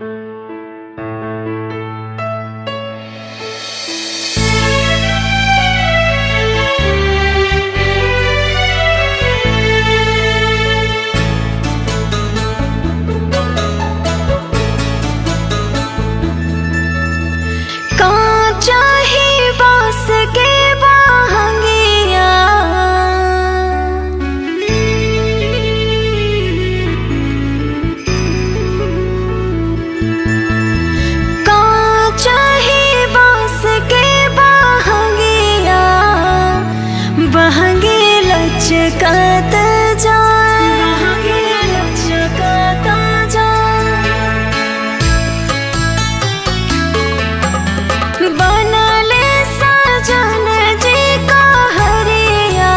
कांचा ही बांस के बाहंगिया कांचा ही बांस के बाहंगिया बहंगे लचकत जाए बहंगे लचकत जाए बनले सजन जी का हरिया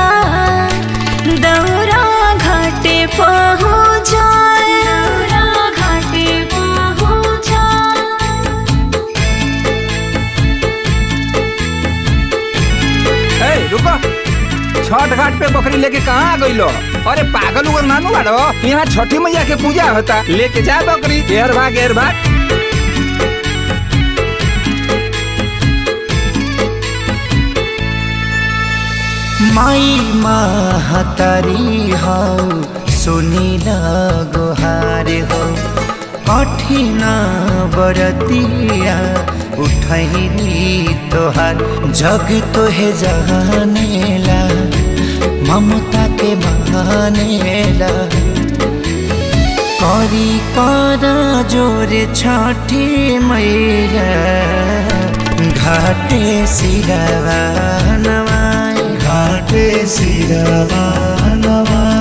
दौरा घाटे पहुँचाए दौरा घाटे पहुँचाए ए रुको छठ घाट पे बकरी लेके कहाँ आ गइलो अरे पागल उगल नानू बाड़ो यहाँ छठी मैया के पूजा होता लेके जा बकरी घेर भाग घेर भाग माई महतारी हौ सुनिल गोहार हो कठिन बरतिया उठैली तोहार जग तोहे जहानेला ममता के बहानेला करी कर जोरे छठी मैया घाटे सिरवा नवाई घाटे सिरवा नवाई